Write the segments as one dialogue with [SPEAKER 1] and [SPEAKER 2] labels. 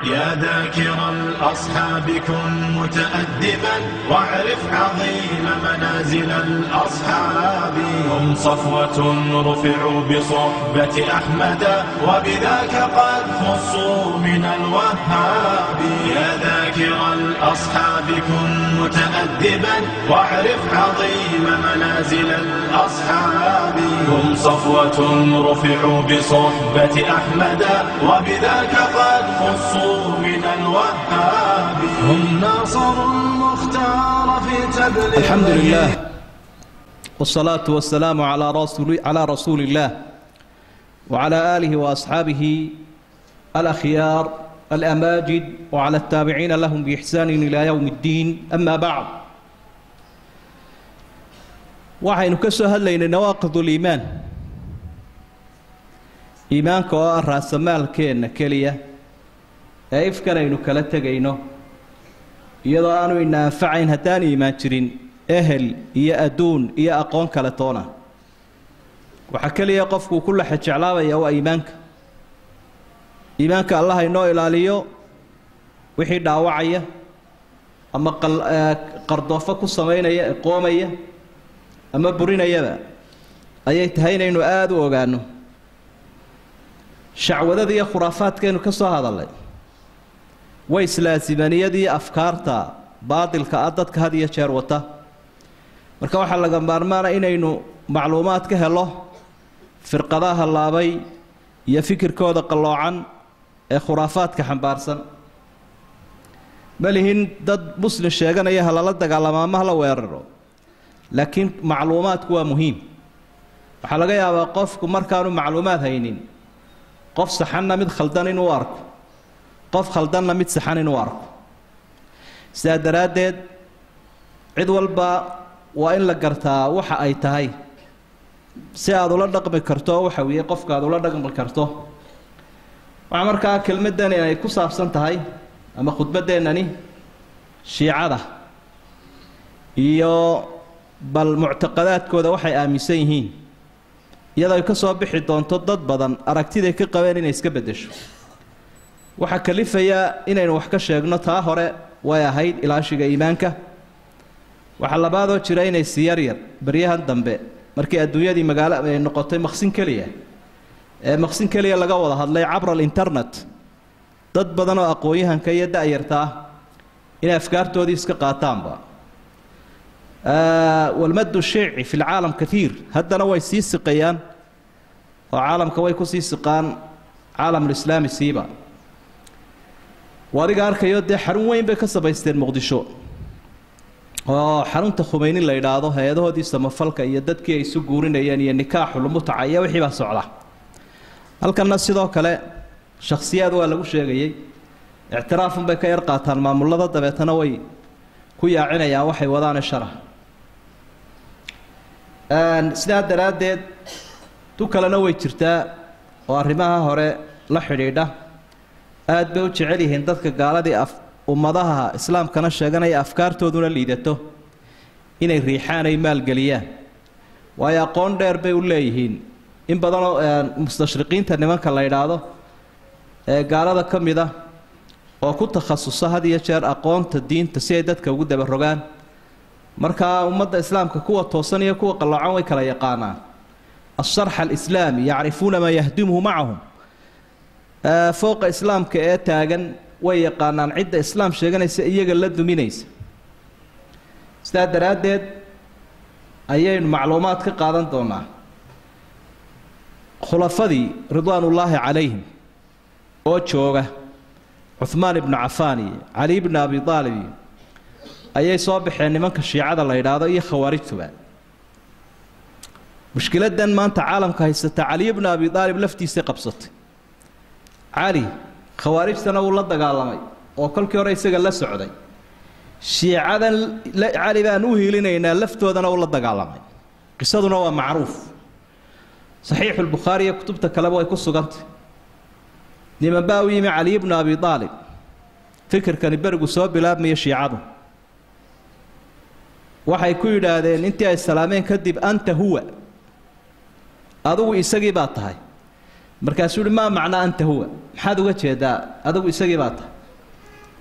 [SPEAKER 1] يا ذاكر الأصحاب كن متأدبا واعرف عظيم منازل الأصحاب هم صفوة رفعوا بصحبة أحمد وبذاك قد خصوا من الوهاب يا ذاكر الأصحاب كن متأدبا واعرف عظيم منازل الأصحاب هم صفوة رفعوا بصحبة أحمد وبذاك قد خصوا من الوهاب هم ناصروا المختار في تبليغ
[SPEAKER 2] الحمد لله والصلاة والسلام على رسول على رسول الله وعلى آله وأصحابه الأخيار الأماجد وعلى التابعين لهم بإحسان إلى يوم الدين أما بعد waxaynu ka soo hadlaynay nawaaqid uliimaan iimaanka oo ah raasamaalkeenna keliya ee ifkan aynu kala tegayno iyadoo aanu ina anfacayn haddaan iimaan jirin ehel iyo adduun iyo aqoon kale toona waxaa keliya qofkuu ku laxa jeclaabaya waa iimaanka iimaanka allah inoo ilaaliyo wixii dhaawacaya ama qardoofo ku samaynaya ee qoomaya ama burinayaba ayay tahay inaynu aada u ogaanno shacwadada iyo khuraafaadkaynu ka soo hadallay way islaasimaniyadii afkaarta baadilka ah dadka had iyo jeer wata marka waxaa laga maarmaana inaynu macluumaad ka helo firqadaha hallaabay iyo fikirkooda qalloocan ee khuraafaadka xambaarsan ma lihin dad muslim sheeganaya ha lala dagaalamo ama hala weeraro laakiin macluumaadku waa muhiim waxaa laga yaabaa qofku markaanu macluumaad haynin qof saxanna mid khaldan inuu arko qof khaldanna mid saxan inuu arko sidaa daraaddeed cid walba waa in la gartaa waxa ay tahay si aada ula dhaqmi karto waxa weeye qofka aada ula dhaqmi karto waxaa markaa kelmaddani ay ku saabsan tahay ama khudbaddeenani shiicada iyo bal muctaqadaadkooda waxay aaminsan yihiin iyadoo ay ka soo bixi doonto dad badan aragtiday ka qabeen inay iska beddesho waxaa kalifaya inaynu wax ka sheegno taa hore way ahayd ilaashiga iimaanka waxaa labaadoo jira inay si yaryar baryahan dambe markii adduunyadii magaalo ay noqotay maqsin keliya ee maqsin keliya laga wada hadlay cabra alinternet dad badan oo aqoon-yahanka iyo da-yarta ah inay afkaartoodii iska qaataanba walmadu shiici fi lcaalam kaiir haddana way sii siqayaan oo caalamka way kusii siqaan caalamulislaami siiba adiga arkayo dee xarun weyn bay ka samaysteen muqdisho oo xarunta khumeyni la yidhaahdo hay-adahoodii samafalka iyo dadkii ay isu guurinayeen iyo nikaaxulmutaca iyo wixii baa socda halkanna sidoo kale shakhsiyaad waa lagu sheegayey ictiraafunbay ka yar qaataan maamulada dabeetana way ku yaacinayaan waxay wadaane shara sidaa daraaddeed tu kalena way jirtaa oo arrimaha hore la xidhiidha aad bay u jecel yihiin dadka gaaladii af ummadaha islaamkana sheeganaya afkaartooduna liidato inay riixaan ay maalgeliyaan waayo aqoon dheer bay u leeyihiin in badanoo mustashriqiinta nimanka la yidhaahdo ee gaalada ka mid a oo ku takhasusa had iyo jeer aqoonta diinta si ay dadka ugu dabarogaan markaa ummadda islaamka kuwa toosan iyo kuwa qalloocan way kala yaqaanaan asharx alislaami yacrifuuna maa yahdimuhu macahum fooqa islaamka ee taagan way yaqaanaan cidda islaam sheeganaysa iyaga la duminaysa sidaa daraaddeed ayaynu macluumaad ka qaadan doonaa khulafadii ridwaanullaahi calayhim oo jooga cuhmaan ibnu cafaan iyo cali ibnu abi aalib iyo ayay soo baxeen nimanka shiicada la yidhaahdo iyo khawaarijtuba mushkiladan maanta caalamka haysata cali ibnu abi aalib laftiisay qabsatay cali khawaarijtana wuu la dagaalamay oo kolkii hore isaga la socday shiicadan cali baan u hiilinaynaa laftoodana uu la dagaalamay qisaduna waa macruuf saxiixulbukhaari iyo kutubta kaleba way ku sugantay niman baa u yimi cali ibnu abi aalib fikirkani berigu soo bilaabmaya shiicadu waxay ku yidhaahdeen intii ay salaameen kadib anta huwa adigu isagii baa tahay markaasuu uhi maa macnaa anta huwa maxaad uga jeedaa adigu isagii baa tahay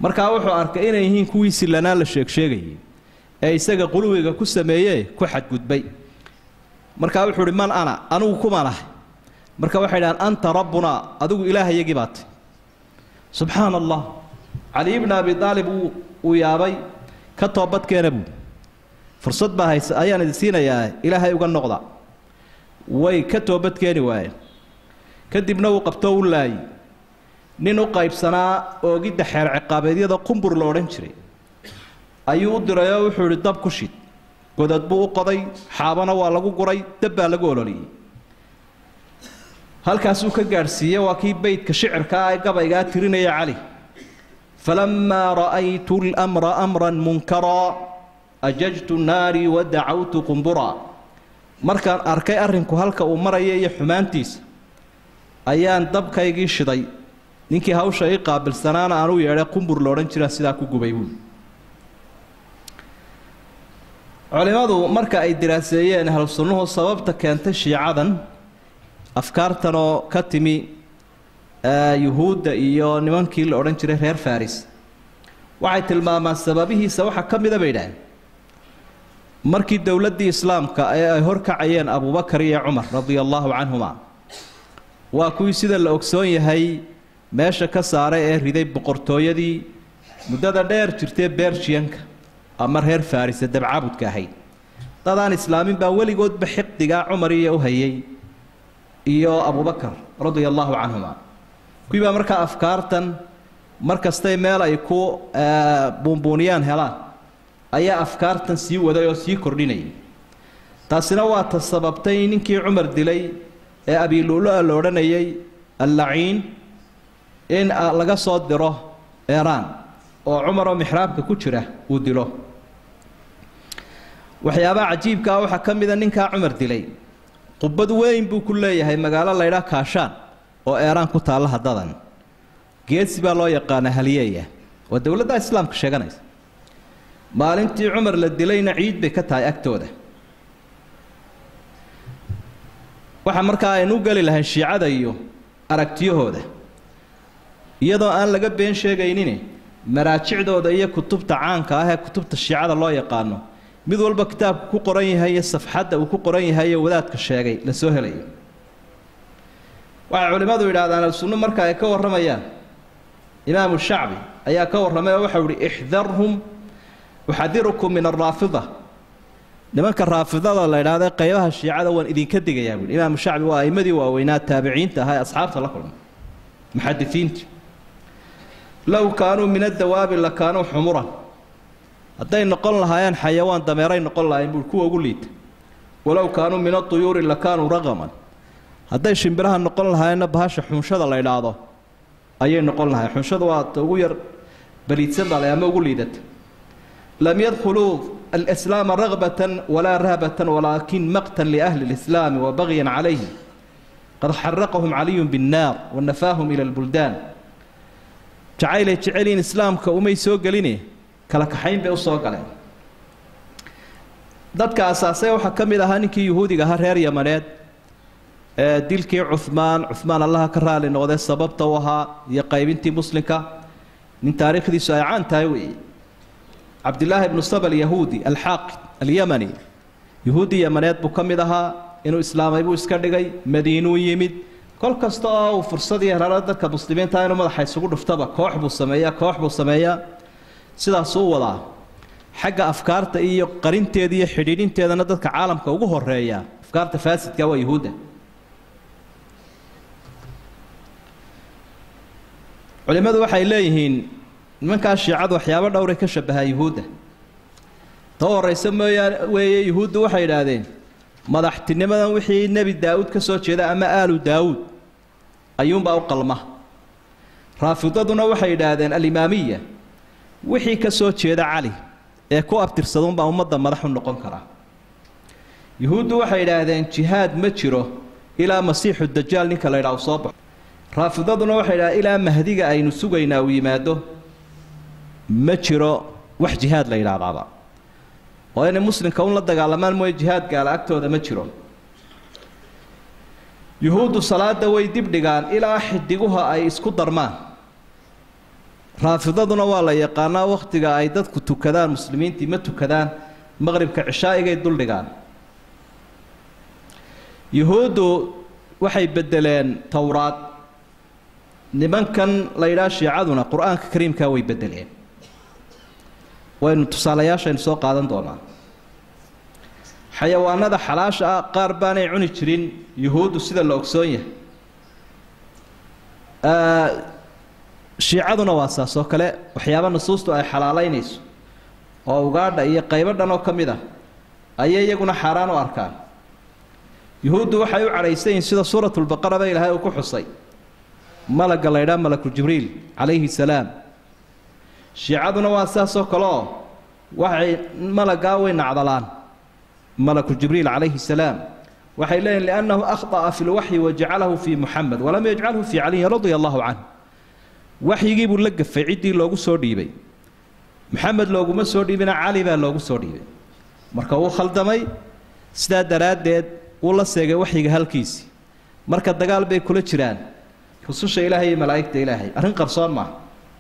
[SPEAKER 2] markaa wuxuu arkay inay yihiin kuwii sillanaa la sheegsheegayay ee isaga quluwiga ku sameeyee ku xadgudbay markaa wuxuu uhi man ana anigu kumaan ahay marka waxay dhahaan anta rabbunaa adigu ilaahayagii baatay subxaana allah cali ibna abi aalib uu yaabay ka toobadkeena buu fursad baa haysa ayaan idin siinayaa ilaahay uga noqda way ka toobadkeeni waayeen kadibna uu qabtoo u laayay nin u qaybsanaa oogidda xeer ciqaabeedyada qumbur la odhan jiray ayuu u diray oo wuxuu idhi dab ku shid godad buu u qoday xaabana waa lagu guray dab baa lagu ololiyey halkaasuu ka gaadhsiiyey waa kii beydka shicirkaa ee gabaygaa tirinaya cali falamaa ra'aytu lmra amran munkaraa ajajtu naarii wa dacawtu qumburaa markaan arkay arrinku halka uu maraya iyo xumaantiisa ayaan dabkaygii shiday ninkii hawsha ii qaabilsanaana aan u yeedhay qumbur loodhan jira sidaa ku gubay buuli culimmadu marka ay diraaseeyeen ahlu sunnuhu sababta keentay shiicadan afkaartan oo ka timi yuhuudda iyo nimankii la odhan jiray reer faris waxay tilmaamaan sababihiisa waxaa ka mida bay idhaaheen markii dowladdii islaamka ee ay horkacayeen abubakar iyo cumar radia allaahu canhuma waa kuwii sida la ogsoon yahay meesha ka saaray ee riday boqortooyadii muddada dheer jirtee bershiyanka ama reer farisa dabcaabudka ahayd dadaan islaamin baa weligoodba xiqdigaa cumar iyo u hayay iyo abubakar radia allaahu canhuma kuwii baa markaa afkaartan mar kastay meel ay ku buunbuuniyaan helaan ayaa afkaartan sii waday oo sii kordhinayay taasina waa ta sababtay ninkii cumar dilay ee abilulu-a la odhanayay allaciin in laga soo diro eeraan oo cumar oo mixraabka ku jira uu dilo waxyaabaha cajiibkaa waxaa ka mida ninkaa cumar dilay qubad weyn buu ku leeyahay magaalo laydhaa kaashaan oo eeraan ku taalla haddadan geesi baa loo yaqaanaa haliyeeya waa dowladda islaamka sheeganaysa maalintii cumar la dilayna ciid bay ka tahay agtooda waxa markaa aynu u geli lahayn shiicada iyo aragtiyahooda iyadoo aan laga been sheegaynin maraajicdooda iyo kutubta caanka ah ee kutubta shiicada loo yaqaano mid walba kitaabku ku qoran yahay iyo safxadda uu ku qoran yahay iyo wadaadka sheegay la soo helayo waxay culimmadu yidhahdaan al-sunno marka ay ka warramayaan imaamu shacbi ayaa ka warramay oo waxau ihi ixdarhum uxadirukum min araafida nimanka raafidada la idhaahda qaybaha shiicada waan idinka digayaa buui imaamu shacbi waa aimadii waaweynaa taabiciinta ahaa ee asxaabta la kulmay muxadisiinti low kaanuu min adawaabi la kaanuu xumuran hadday noqon lahaayeen xayawaan dameeray noqon lahayen buui kuwa ugu liita walow kaanuu min aduyuuri la kaanuu raqaman hadday shimbiraha noqon lahaayeenna bahasha xunshada la idhaahdo ayay noqon lahayen xunshada waa ta ugu yar baliidsan baa la ama ugu liidata lam yadkhuluu alislaama ragbatan walaa rahbatan walaakin maqtan liahli lislaami wa bagyan calayhim qad xaraqahum caliyun binnaar wanafaahum ila lbuldaan jacaylay jeceliin islaamka umay soo geline kala kaxayn bay u soo galeen dadka asaasay waxaa ka mid ahaa ninkii yuhuudiga ahaa reer yamaneed ee dilkii cuhmaan cuhmaan allaha ka raali noqdee sababta u ahaa iyo qaybintii muslimka nin taariikhdiisu ay caan tahay weeye cabdillaahi ibnu saba alyahuudi alxaaqid alyamani yuhuudi yamaneed buu ka mid ahaa inuu islaamay buu iska dhigay madiinuu yimid kol kasta oo uu fursad iyo heraro dadka muslimiinta inuu madaxa isugu dhuftaba koox buu sameeyaa koox buu sameeyaa sidaasuu wadaa xagga afkaarta iyo qarinteeda iyo xidhiidhinteedana dadka caalamka ugu horeeya afkaarta faasidka waa yuhuudda culimmadu waxay leeyihiin nimankaa shiicadu waxyaabo dhowray ka shabahaa yuhuudda ta horaysa mooyaane weeye yuhuuddu waxay idhaahdeen madaxtinimadan wixii nebi daa'uud ka soo jeeda ama aalu daawuud ayuunbaa u qalma raafidaduna waxay yidhaahdeen alimaamiya wixii ka soo jeeda cali ee ku abtirsaduunbaa ummadda madax u noqon karaa yuhuuddu waxay yidhaahdeen jihaad ma jiro ilaa masiixu dajaal ninka la ydhaha u soo baxo raafidaduna waxay yidhahdeen ilaa mahdiga aynu sugaynaa uu yimaado ma jiro wax jihaad la yidhaahdaaba oo inay muslimka un la dagaalamaan mooye jihaad gaala agtooda ma jiro yuhuuddu salaada way dib dhigaan ilaa xidiguha ay isku darmaan raafidaduna waa la yaqaanaa wakhtiga ay dadku tukadaan muslimiintii ma tukadaan maqribka cishaa'igay duldhigaan yuhuuddu waxay beddeleen towraad nimankan la yidhaha shiicaduna qur-aanka kariimkaa way beddeleen waynu tusaalayaashaynu soo qaadan doonaa xayawaanada xalaasha ah qaar baanay cuni jirin yuhuuddu sida la ogsoon yahay shiicaduna waa saas oo kale waxyaaba nusuustu ay xalaalaynayso oo ugaadha iyo qaybo dhan oo ka mid ah ayay iyaguna xaaraan u arkaan yuhuuddu waxay u cadhaysan yihiin sida suuratulbaqaraba ilaahay uu ku xusay malagga la ydhaha malaku jibriil calayhi salaam shiicaduna waa saas oo kale oo waxay malaggaa way nacdalaan malaku jibriil calayhi salaam waxay leeyihin liannahu akhطa'a fi lwaxyi wajacalahu fii muxamed walam yajcalhu fii caliyin radia allahu canh waxyigii buu la gafay ciddii loogu soo dhiibay maxamed looguma soo dhiibina cali baa loogu soo dhiibay marka wuu khaldamay sidaa daraaddeed wuu la seegay waxyiga halkiisii marka dagaal bay kula jiraan rususha ilaahay iyo malaa'igta ilaahay arrin qarsoon maaha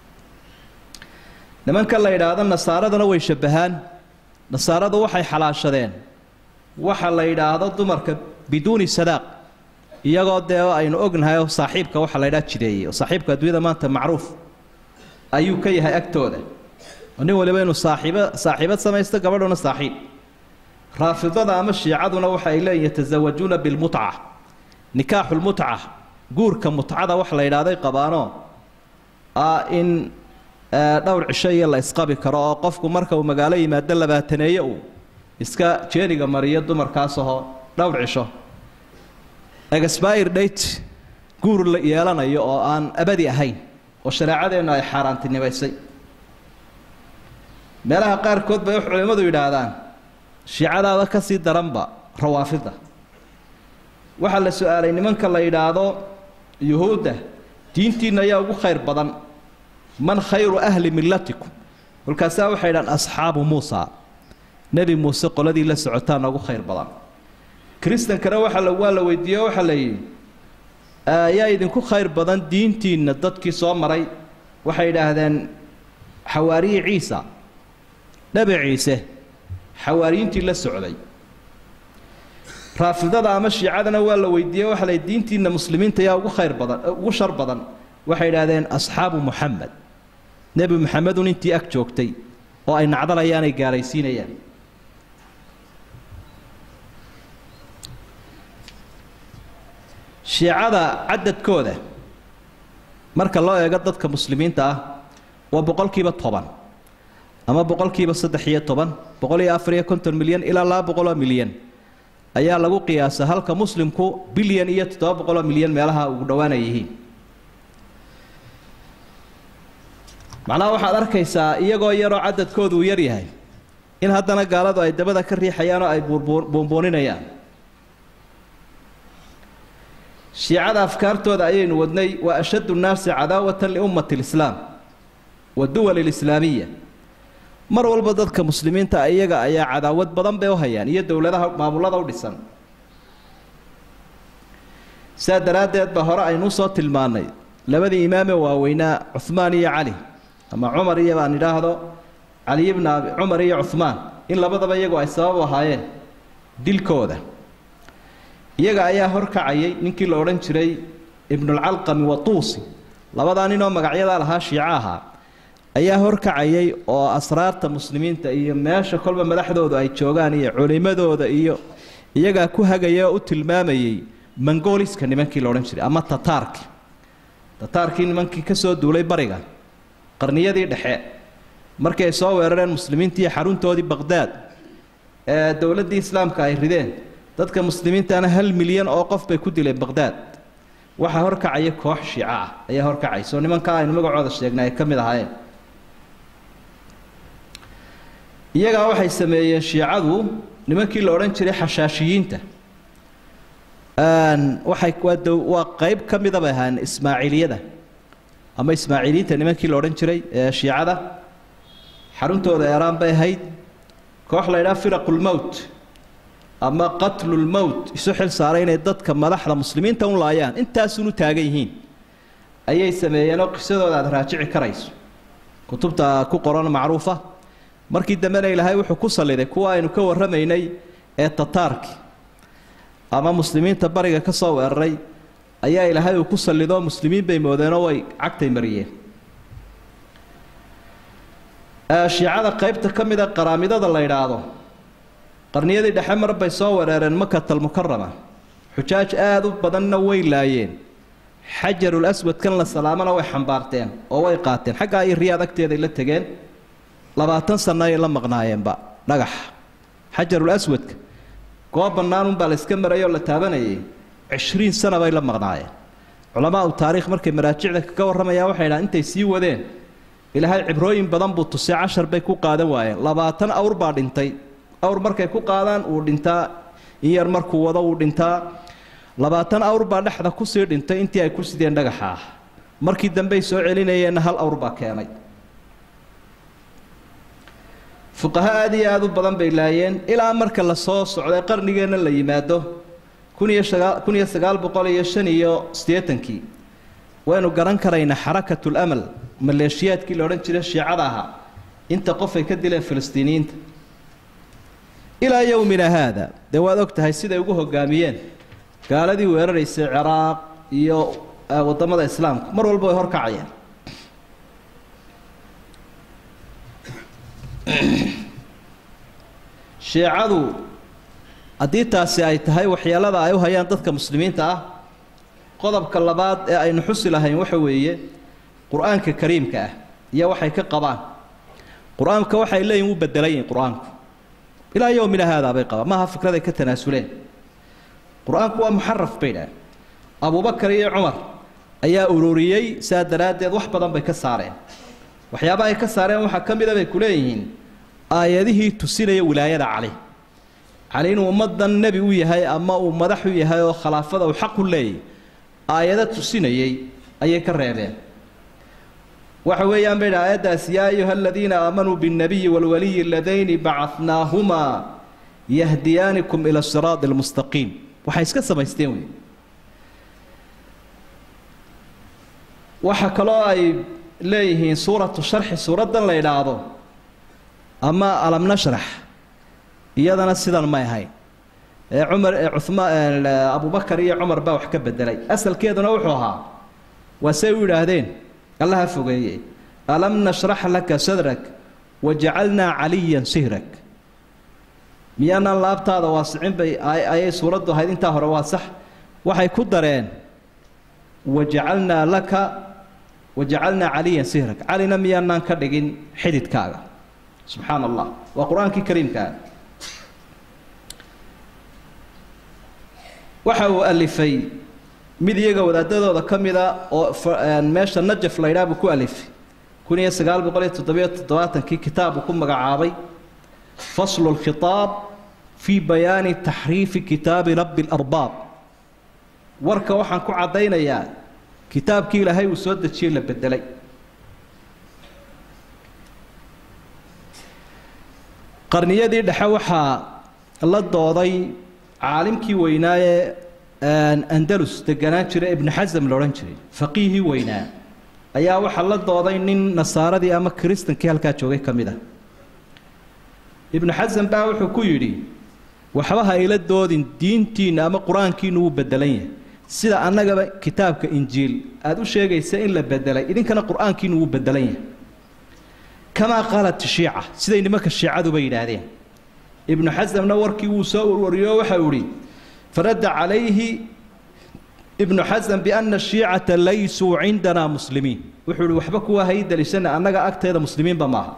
[SPEAKER 2] nimanka la yidhaahdo nasaaradana way shabbahaan nasaaradu waxay xalaashadeen waxa la yidhaahdo dumarka biduuni sadaaq iyagoo dee aynu ognahay oo saaxiibka waxa la ydhaha jideeyey oo saaxiibka adduunyada maanta macruuf ayuu ka yahay agtooda oo nin waliba inuu saaxiibo saaxiibad samaysto gabadhuna saaxiib raafidada ama shiicaduna waxa ay leeyihin yatasawajuuna bilmutca nikaaxu lmutca guurka mutcada wax la yidhaahday qabaanoo ah in dhowr cisho iyo la isqabi karo oo qofku marka uu magaalo yimaado labaataneeye uu iska jeeniga mariyo dumarkaas ahoo dhowr cisho exbire date guur la yeelanayo oo aan abadi ahayn oo shareecadeennu ay xaaraantinimaysay meelaha qaarkood bay wax culimmadu yidhaahdaan shiicadaada ka sii daranba rawaafida waxaa la su-aalay nimanka la yidhaahdo yuhuudda diintiinna ayaa ugu khayr badan man khayru ahli millatikum kolkaasaa waxay idhahaan asxaabu muusa nebi muuse qoladii la socotaana ugu khayr badan kristankana waxa la waa la weydiiye o waxaa la yidhi yaa idinku khayr badan diintiinna dadkii soo maray waxay idhaahdeen xawaariyi ciisa nebi ciise xawaariyiintii la socday raafidada ama shiicadana waa la weydiiye waxa la yidhi diintiinna muslimiinta yaa ugu khayr badan ugu shar badan waxay idhaahdeen asxaabu muxamed nebi muxamedun intii ag joogtay oo ay nacdalayaan ay gaalaysiinayaan shiicada cadadkooda marka loo eego dadka muslimiinta ah waa boqolkiiba toban ama boqolkiiba saddex iyo toban boqol iyo afar iyo konton milyan ilaa laba boqoloo milyan ayaa lagu qiyaasa halka muslimku bilyan iyo toddoba boqoloo milyan meelaha ugu dhowaanay yihiin macnaha waxaad arkaysaa iyagoo yaroo cadadkoodu uu yar yahay in haddana gaaladu ay dabada ka riixayaan oo ay buunbuuninayaan shiicada afkaartooda ayaynu wadnay waa ashaddu nnaasi cadaawatan liummati lislaam wa duwali lislaamiya mar walba dadka muslimiinta iyaga ayaa cadaawad badan bay u hayaan iyo dowladaha maamulada u dhisan sidaa daraaddeed ba hore aynuu soo tilmaannay labadii imaame waaweynaa cuhmaan iyo cali ama cumar iyo baan idhaahdo cali ibna abi cumar iyo cuhmaan in labadaba iyagu ay sabab ahaayeen dilkooda iyaga ayaa horkacayay ninkii la odhan jiray ibnulcalqami watuusi labadaa ninoo magacyadaa lahaa shiico ahaa ayaa horkacayay oo asraarta muslimiinta iyo meesha kolba madaxdoodu ay joogaan iyo culimadooda iyo iyagaa ku hagaya oo u tilmaamayay mongoliska nimankii la odhan jiray ama tataarki tataarkii nimankii ka soo duulay bariga qarniyadii dhexe markii ay soo weerareen muslimiintii xaruntoodii baqhdaad ee dowladdii islaamka ay rideen dadka muslimiintana hal milyan oo qof bay ku dileen baqhdaad waxaa horkacaya koox shiico ah ayaa horkacaysa oo nimankaa aynu magacooda sheegnay ay ka mid ahaayeen iyagaa waxay sameeyeen shiicadu nimankii la odhan jiray xashaashiyiinta waxay waa dow waa qayb ka mida bay ahaayeen ismaaciiliyada ama ismaaciiliyiinta nimankii la odhan jiray ee shiicada xaruntooda eeraan bay ahayd koox la ydhaha firaqulmowt ama qatlulmowt isu xil saaray inay dadka madaxda muslimiinta u laayaan intaasuun u taagan yihiin ayay sameeyeenoo qisadooda aada raajici karayso kutubta ku qoran macruufa markii dambena ilaahay wuxuu ku salliday kuwa aynu ka warramaynay ee tataarki ama muslimiinta bariga ka soo weeraray ayaa ilaahay uu ku sallidoo muslimiin bay moodeenoo way cagtay mariyeen shiicada qaybta ka mida qaraamidada la yidhaahdo qarniyadii dhexe mar bay soo wereereen makatal mukarama xujaaj aada u badanna way laayeen xajarul aswadkan la salaamana way xambaarteen oo way qaateen xaggaa iyo riyaad agteeday la tegeen labaatan sanno ay la maqnaayeenba dhagaxa xajarul aswadka goob bannaanunbaa la iska marayoo la taabanayay cishriin sana bay la maqnaayeen culamaa u taariikh markay maraajicda kaga warramayaan waxay dhahan intay sii wadeen ilaahay cibrooyin badan buu tusay cashar bay ku qaadan waayeen labaatan awr baa dhintay awr markay ku qaadaan uu dhintaa in yar markuu wado uu dhintaa labaatan awr baa dhexda kusii dhintay intii ay ku sideen dhagaxa ah markii dambey soo celinayeenna hal awr baa keenay fuqaho aada iyo aada u badan bay laayeen ilaa marka la soo socday qarnigeenna la yimaado kun iyo sagaa kun iyo sagaal boqol iyo shan iyo siddeetankii waynu garan karaynaa xarakatul amal maleeshiyaadkii la odhan jiray shiicada ahaa inta qof ay ka dileen filistiiniyiinta ilaa yowmina haada dee waad og tahay siday ugu hogaamiyeen gaaladii weeraraysay ciraaq iyo waddamada islaamka mar walba way horkacayeen shiicadu haddii taasi ay tahay waxyeelada ay u hayaan dadka muslimiinta ah qodobka labaad ee aynu xusi lahayn waxa weeye qur-aanka kariimka ah iyo waxay ka qabaan qur-aanka waxay leeyihin wuu bedelan yihin qur-aanku ilaa yowmina haadaa bay qabaan maaha fikraday ka tanaasuleen qur-aanku waa muxaraf bay dhaah abubakar iyo cumar ayaa ururiyey saa daraaddeed wax badan bay ka saareen waxyaaba ay ka saareen waxaa ka mida bay ku leeyihiin aayadihii tusinaya wilaayada cali cali inuu ummaddan nebi u yahay ama uu madax u yahay oo khilaafada uu xaq u leeyay aayado tusinayey ayay ka reebeen waxa weeyaan bay dhaha aayaddaas yaa ayuha aladiina aamanuu biاnnabiyi wاlwaliyi aladayni bacadnaahumaa yahdiyaanikum ila siraadi almustaqiim waxay iska samaysteen wey waxa kaloo ay leeyihiin suuratu sharxi suuraddan la idhaahdo ama alam nashrax iyadana sidan may ahayn ee cumar ee cumaan abubakar iyo cumar baa wax ka bedelay asalkeeduna wuxuu ahaa waa say u yidhaahdeen allaha fogeeye alam nashrax laka sadrak wajacalnaa caliyan sihrak miyaanaan laabtaada waasicin bay ayay suuraddu ahayd intaa hore waa sax waxay ku dareen wajacalnaa laka wajacalnaa caliyan sihrak calina miyaanaan ka dhigin xididkaaga subxaana allah waa qur-aankii kariimkaa waxa uu alifay mid iyaga wadaadadooda ka mida oo meesha najaf la ydhaha buu ku alifay kun iyo sagaal boqol iyo toddobiyo toddobaatankii kitaab uu ku magacaabay faslu lkhitaab fii bayaani taxriifi kitaabi rabbi larbaab warka waxaan ku caddaynayaa kitaabkii ilaahay uu soo dejiyey la bedelay qarniyadii dhexe waxaa la dooday caalimkii weynaaye andalus deganaan jira ibnu xasam la odhan jiray faqiihii weynaa ayaa waxaa la dooday nin nasaaradii ama kiristankii halkaa joogay ka mid ah ibnu xasam baa wuxuu ku yidhi waxba ha ila doodin diintiinna ama qur-aankiinu wuu bedelan yahay sida annagaba kitaabka injiil aada u sheegaysa in la bedelay idinkana qur-aankiinu wuu bedelan yahay kamaa qaalat shiica siday nimanka shiicaduba yidhaahdeen ibnu xasamna warkii wuu soo urwariyo waxa uu ihi faradda calayhi ibnu xasam biana shiicata laysuu cindana muslimiin wuxuu ihi waxba kuwa hay daliishana annaga agteeda muslimiinba maaha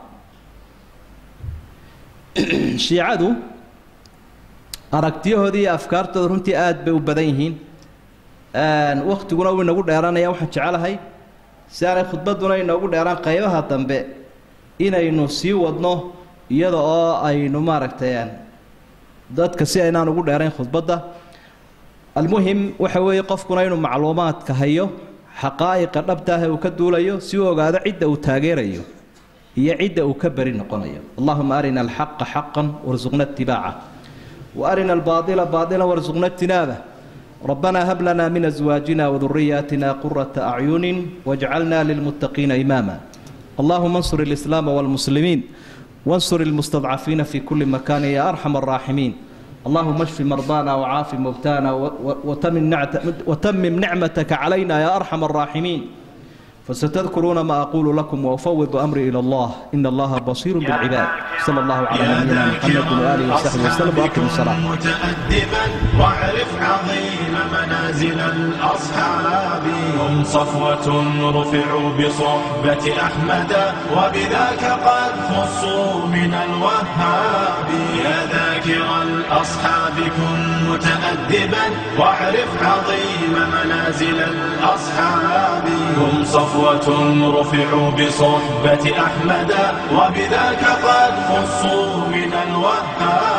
[SPEAKER 2] shiicadu aragtiyahoodii iyo afkaartooda runtii aada bay u badan yihiin waktiguna wuu inagu dheeranaya waxaan jecelahay si aanay khudbadduna inoogu dheeraan qaybaha dambe inaynu sii wadno iyada oo aynu maaragtay dadka si aynaan ugu dheerayn khudbadda almuhim waxa weeye qofkuna inuu macluumaadka hayo xaqaa'iqa dhabtaah uu ka duulayo si uu ogaado cidda uu taageerayo iyo cidda uu ka beri noqonayo allahuma arina alxaqa xaqan warsuqna itibaaca wa arina albaaila baailan warsuqna ijtinaabah ربنا هب لنا من أزواجنا وذرياتنا قرة أعين واجعلنا للمتقين إماما اللهم انصر الإسلام والمسلمين وانصر المستضعفين في كل مكان يا أرحم الراحمين اللهم اشف مرضانا وعاف موتانا وتمم, نعت وتمم نعمتك علينا يا أرحم الراحمين فستذكرون ما أقول لكم وأفوض أمري إلى الله إن الله بصير بالعباد صلى الله على نبينا محمد وآله وصحبه وسلم وأقم الصلاة
[SPEAKER 1] متأدبا واعرف عظيم منازل الأصحاب هم صفوة رفعوا بصحبة أحمد وبذاك قد خصوا من الوهاب يا ذاكر الأصحاب كن متأدبا واعرف عظيم منازل الأصحاب هم صفوة رفعوا بصحبة أحمد وبذاك قد خصوا من الوهاب